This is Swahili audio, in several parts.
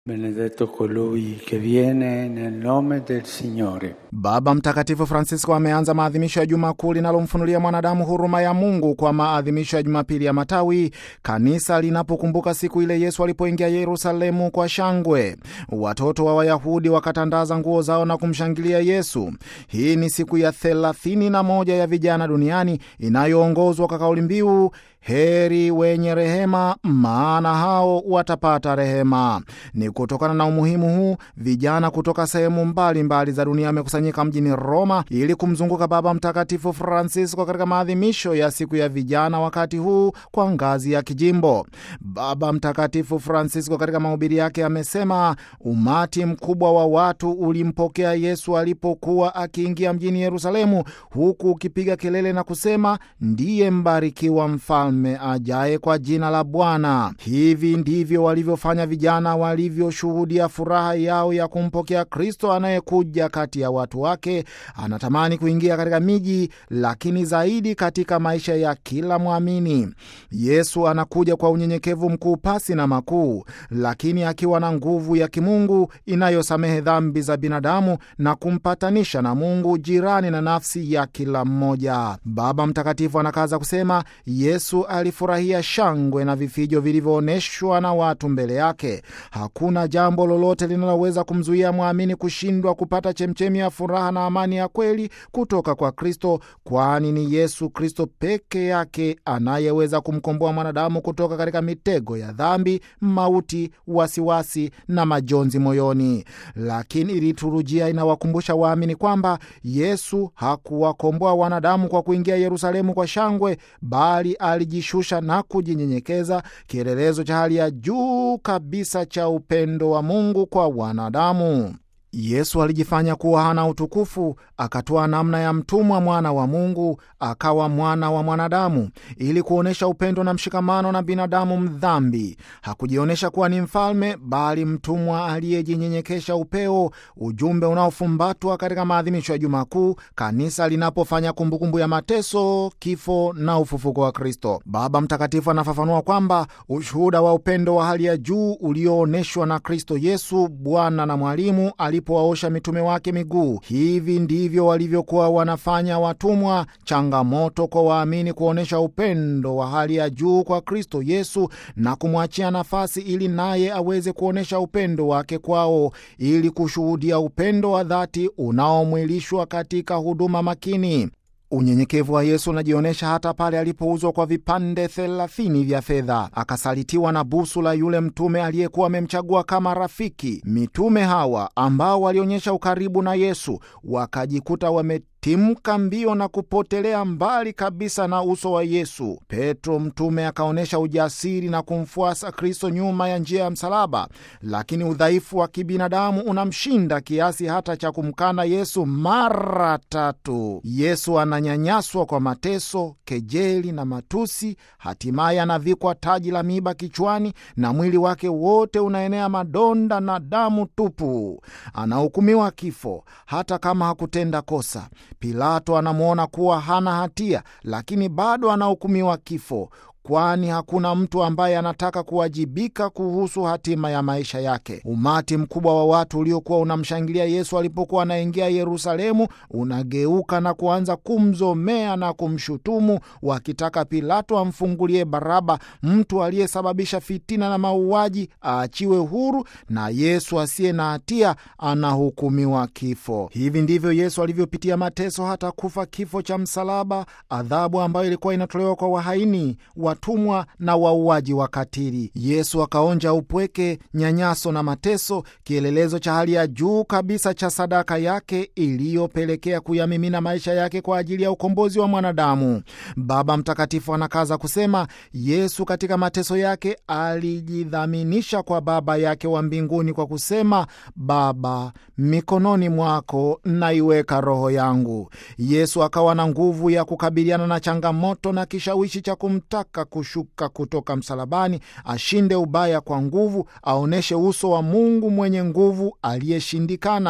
Benedetto colui che viene nel nome del Signore. Baba Mtakatifu Francisco ameanza maadhimisho ya Juma Kuu linalomfunulia mwanadamu huruma ya Mungu kwa maadhimisho ya Jumapili ya Matawi, kanisa linapokumbuka siku ile Yesu alipoingia Yerusalemu kwa shangwe. Watoto wa Wayahudi wakatandaza nguo zao na kumshangilia Yesu. Hii ni siku ya thelathini na moja ya vijana duniani inayoongozwa kwa kauli mbiu heri wenye rehema, maana hao watapata rehema. Ni kutokana na umuhimu huu, vijana kutoka sehemu mbalimbali za dunia wamekusanyika mjini Roma ili kumzunguka Baba Mtakatifu Francisco katika maadhimisho ya siku ya vijana, wakati huu kwa ngazi ya kijimbo. Baba Mtakatifu Francisco katika mahubiri yake amesema umati mkubwa wa watu ulimpokea Yesu alipokuwa akiingia mjini Yerusalemu, huku ukipiga kelele na kusema, ndiye mbarikiwa mfalme ajaye kwa jina la Bwana. Hivi ndivyo walivyofanya vijana walivyoshuhudia furaha yao ya kumpokea Kristo anayekuja kati ya watu wake. Anatamani kuingia katika miji, lakini zaidi katika maisha ya kila mwamini. Yesu anakuja kwa unyenyekevu mkuu pasi na makuu, lakini akiwa na nguvu ya kimungu inayosamehe dhambi za binadamu na kumpatanisha na Mungu, jirani na nafsi ya kila mmoja. Baba Mtakatifu anakaza kusema Yesu alifurahia shangwe na vifijo vilivyoonyeshwa na watu mbele yake. Hakuna jambo lolote linaloweza kumzuia mwamini kushindwa kupata chemchemi ya furaha na amani ya kweli kutoka kwa Kristo, kwani ni Yesu Kristo peke yake anayeweza kumkomboa mwanadamu kutoka katika mitego ya dhambi, mauti, wasiwasi na majonzi moyoni. Lakini liturujia inawakumbusha waamini kwamba Yesu hakuwakomboa wanadamu kwa kuingia Yerusalemu kwa shangwe, bali alijishusha na kujinyenyekeza, kielelezo cha hali ya juu kabisa cha upendo wa Mungu kwa wanadamu. Yesu alijifanya kuwa hana utukufu, akatoa namna ya mtumwa, mwana wa Mungu, akawa mwana wa mwanadamu, ili kuonyesha upendo na mshikamano na binadamu mdhambi. Hakujionyesha kuwa ni mfalme, bali mtumwa aliyejinyenyekesha upeo, ujumbe unaofumbatwa katika maadhimisho ya Juma Kuu, kanisa linapofanya kumbukumbu ya mateso, kifo na ufufuko wa Kristo. Baba Mtakatifu anafafanua kwamba ushuhuda wa upendo wa hali ya juu ulioonyeshwa na Kristo Yesu, Bwana na Mwalimu alipowaosha mitume wake miguu. Hivi ndivyo walivyokuwa wanafanya watumwa. Changamoto kwa waamini kuonyesha upendo wa hali ya juu kwa Kristo Yesu na kumwachia nafasi ili naye aweze kuonyesha upendo wake kwao, ili kushuhudia upendo wa dhati unaomwilishwa katika huduma makini. Unyenyekevu wa Yesu unajionyesha hata pale alipouzwa kwa vipande thelathini vya fedha, akasalitiwa na busu la yule mtume aliyekuwa amemchagua kama rafiki. Mitume hawa ambao walionyesha ukaribu na Yesu wakajikuta wame timka mbio na kupotelea mbali kabisa na uso wa Yesu. Petro mtume akaonyesha ujasiri na kumfuasa Kristo nyuma ya njia ya msalaba, lakini udhaifu wa kibinadamu unamshinda kiasi hata cha kumkana Yesu mara tatu. Yesu ananyanyaswa kwa mateso, kejeli na matusi, hatimaye anavikwa taji la miiba kichwani na mwili wake wote unaenea madonda na damu tupu. Anahukumiwa kifo hata kama hakutenda kosa. Pilato anamwona kuwa hana hatia, lakini bado anahukumiwa kifo, kwani hakuna mtu ambaye anataka kuwajibika kuhusu hatima ya maisha yake. Umati mkubwa wa watu uliokuwa unamshangilia Yesu alipokuwa anaingia Yerusalemu unageuka na kuanza kumzomea na kumshutumu, wakitaka Pilato amfungulie Baraba, mtu aliyesababisha fitina na mauaji, aachiwe huru, na Yesu asiye na hatia anahukumiwa kifo. Hivi ndivyo Yesu alivyopitia mateso, hata kufa kifo cha msalaba, adhabu ambayo ilikuwa inatolewa kwa wahaini watumwa na wauaji wakatili. Yesu akaonja upweke, nyanyaso na mateso, kielelezo cha hali ya juu kabisa cha sadaka yake iliyopelekea kuyamimina maisha yake kwa ajili ya ukombozi wa mwanadamu. Baba Mtakatifu anakaza kusema, Yesu katika mateso yake alijidhaminisha kwa Baba yake wa mbinguni kwa kusema, Baba, mikononi mwako naiweka roho yangu. Yesu akawa na nguvu ya kukabiliana na changamoto na kishawishi cha kumtaka kushuka kutoka msalabani, ashinde ubaya kwa nguvu, aonyeshe uso wa Mungu mwenye nguvu aliyeshindikana.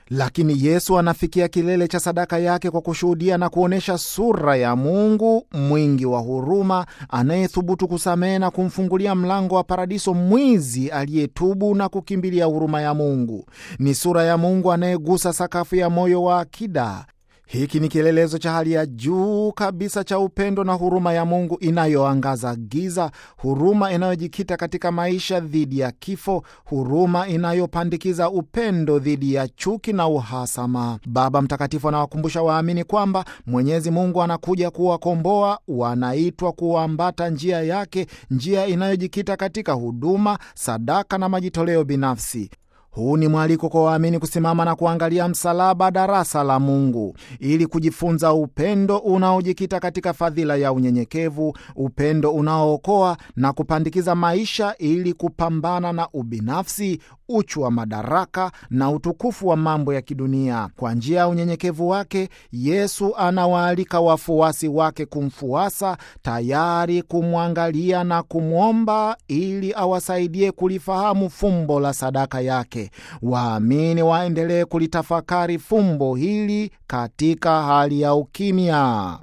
Lakini Yesu anafikia kilele cha sadaka yake kwa kushuhudia na kuonyesha sura ya Mungu mwingi wa huruma, anayethubutu kusamehe na kumfungulia mlango wa paradiso mwizi aliyetubu na kukimbilia huruma ya Mungu. Ni sura ya Mungu anayegusa sakafu ya moyo wa akida. Hiki ni kielelezo cha hali ya juu kabisa cha upendo na huruma ya Mungu inayoangaza giza, huruma inayojikita katika maisha dhidi ya kifo, huruma inayopandikiza upendo dhidi ya chuki na uhasama. Baba Mtakatifu anawakumbusha waamini kwamba Mwenyezi Mungu anakuja kuwakomboa, wanaitwa kuambata njia yake, njia inayojikita katika huduma, sadaka na majitoleo binafsi. Huu ni mwaliko kwa waamini kusimama na kuangalia msalaba, darasa la Mungu, ili kujifunza upendo unaojikita katika fadhila ya unyenyekevu, upendo unaookoa na kupandikiza maisha, ili kupambana na ubinafsi, uchu wa madaraka na utukufu wa mambo ya kidunia. Kwa njia ya unyenyekevu wake, Yesu anawaalika wafuasi wake kumfuasa, tayari kumwangalia na kumwomba ili awasaidie kulifahamu fumbo la sadaka yake. Waamini waendelee kulitafakari fumbo hili katika hali ya ukimya.